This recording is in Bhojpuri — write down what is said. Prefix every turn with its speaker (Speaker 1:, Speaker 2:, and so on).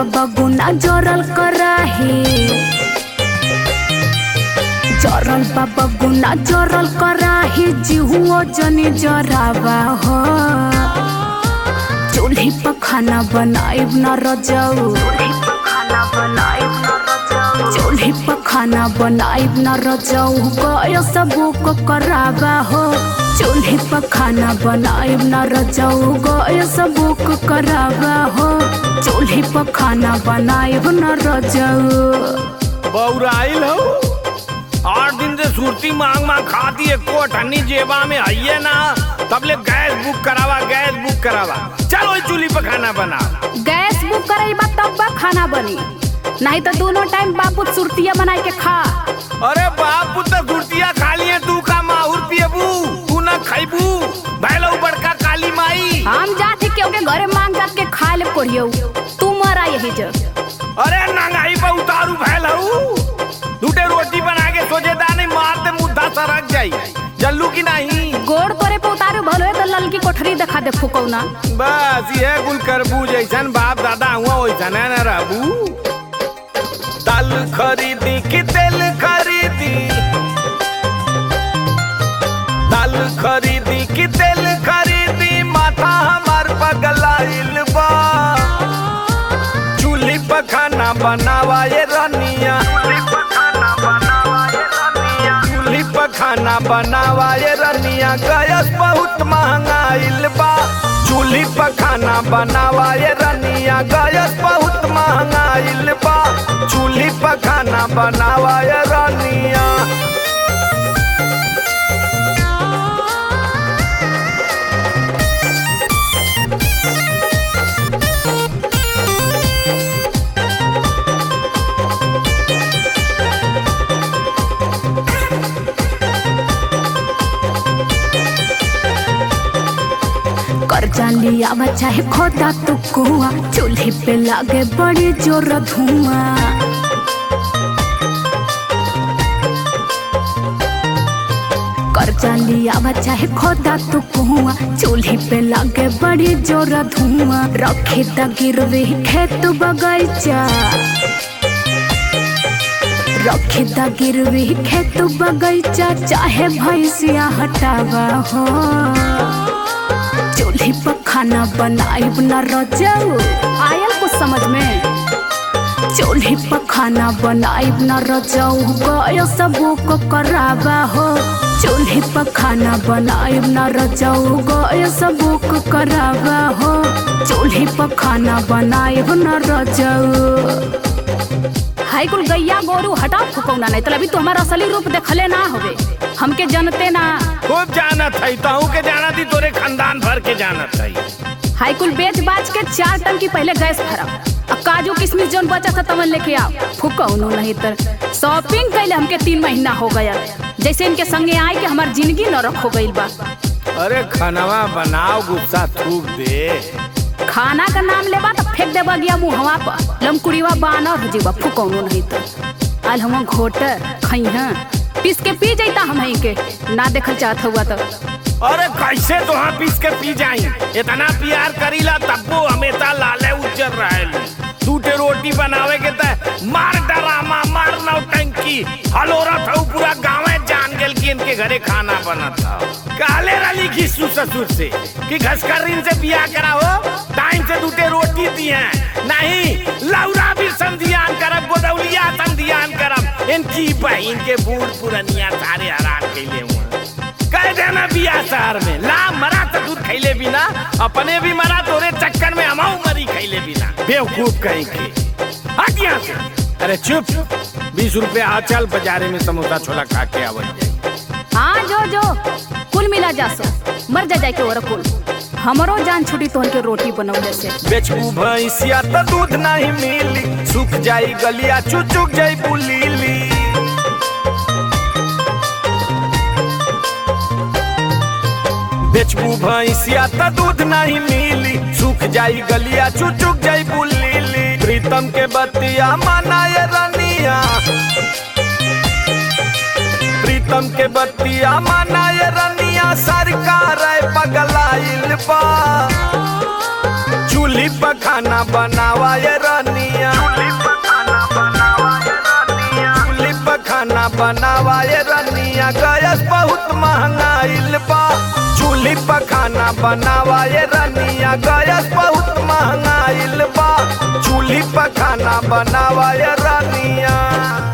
Speaker 1: बगुना जोरल कराही जरल बा बगुना जोरल कराही जिहुओ जनी जरावा हो चूल्ही पर खाना बनाइब न रजाऊ चूल्ही पर खाना बनाइब न रजाऊ गय सबूक करावा हो चूल्ही पर खाना बनाइब न रजाऊ गय सबूक करावा हो चूल्ही पर खाना बनाइब न रजाऊ
Speaker 2: बौराइल हो आठ दिन से सुरती मांग मांग खाती है कोठनी जेबा में आइए ना तब ले गैस बुक करावा गैस बुक करावा चलो इस चूल्ही पर खाना बना
Speaker 1: गैस बुक करैबा तब बा खाना बनी नहीं तो दोनों टाइम बापू सुरतिया बनाई के खा
Speaker 2: अरे बाप तो सुरतिया खा लिए तू का माहुर पियबू तू ना खैबू भैलो बड़का काली माई
Speaker 1: हम जाते केहू के घरे मांग जात के खा ले पड़ियो तू मरा यही जो
Speaker 2: अरे नंगाई पर उतारू भैलऊ दूटे रोटी बना के सोचे दानी मार दे मुद्दा सरक जाई जल्लू की नहीं
Speaker 1: गोड़ तोरे पे उतारू भलो है तो ललकी कोठरी दिखा दे फुकौना
Speaker 2: बस ये गुल करबू जैसन बाप दादा हुआ वैसन है ना रहबू दाल खरीदी कि तेल खरीदी दाल खरीदी कि तेल खरीदी माथा हमार पगलाइल बा चूल्ही पर खाना बनावा ये रनिया चूल्ही पर खाना बनावा ये रनिया गैस बहुत महंगाइल बा चूल्ही पर खाना बनावा ये रनिया गैस बहुत महंगाइल बा चूल्ही पर खाना बनावा ये रनिया
Speaker 1: कर्जा लिया बा चाहे खोदा तू कुआ चूल्ही पे लागे बड़ी जोर धुआं कर्जा लिया बा चाहे खोदा तू कुआ चूल्ही पे लागे बड़ी जोर धुआं रखे द गिरवी खेत बगैचा रखे द गिरवी खेत बगैचा चाहे भैंसिया हटावा हो चूल्ही पर खाना बनाइब न रजाऊ आयल कुछ समझ में चूल्ही पर खाना बनाइब न रजाऊ गय सबू को करावा हो चूल्ही पर खाना बनाइब न रजाऊ गय सबू को करावा हो चूल्ही पर खाना बनाइब न रजाऊ हाई कुल गैया गोरू हटाओ फुकौना नहीं तो अभी तो हमारा असली रूप देखले ना होवे हमके जनते ना
Speaker 2: खूब जानत है तहू के जाना थी तोरे खानदान भर के जानत है
Speaker 1: हाई कुल बेच बाच के चार टंकी पहले गैस भरा अब काजू किशमिश जोन बचा था तमन लेके आओ फुकौनो नहीं तर शॉपिंग कैले हमके तीन महीना हो गया जैसे इनके संगे आए कि हमार जिंदगी न रखो गईल बा
Speaker 2: अरे खानवा बनाओ गुस्सा थूक दे
Speaker 1: खाना का नाम लेबा तो फेंक देबा गया मुहवा पर लमकुड़ीवा बानर हो जीवा फुकौनो नहीं तो आल हम घोट खइहा पीस के पी जैता हम के ना देखल चाहत हुआ तो
Speaker 2: अरे कैसे तो हाँ पीस के पी जाई इतना प्यार करीला तब्बो हमेशा लाले उज्जर रहेली टूटे रोटी बनावे के त मार डरामा मार नौटंकी हलोरा था पूरा गाँव जान गेल कि इनके घरे खाना बना था काले रली घिसू ससुर से कि घसकरीन से बियाह कराओ टाइम से टूटे रोटी दिए नहीं लौरा भी संधियान करब गोदौलिया संधियान करब इनकी बहन के बूढ़ पुरनिया सारे हरान कैले हुआ कह देना बिया शहर में ला मरा तो दूध खैले बिना अपने भी मरा तोरे चक्कर में हमाऊ मरी खैले बिना बेवकूफ कहीं के हट यहाँ से अरे चुप बीस रुपया आ चल बाजारे में समोसा छोला खा के आवल जाए
Speaker 1: हाँ जो जो कुल मिला जा सो मर जा जाए के और कुल हमरो जान छुटी तोहन के रोटी बनौले से
Speaker 2: बेचबू भैंसिया तो दूध नहीं मिली सूख जाई गलिया चुचुक जाई बुलीली बेचबू भैंसिया तो दूध नहीं मिली सूख जाई गलिया चुचुक जाई बुलीली प्रीतम के बतिया मनाए रनिया प्रीतम के बतिया मनाए रनिया सरकार है पगलाइल बा चूल्ही पर खाना बनावा ये रनिया चूल्ही पर खाना बनावा ये रनिया गैस बहुत महंगाइल बा चूल्ही पर खाना बनावा ये रनिया गैस बहुत महंगाइल बा चूल्ही पर खाना बनावा ये रनिया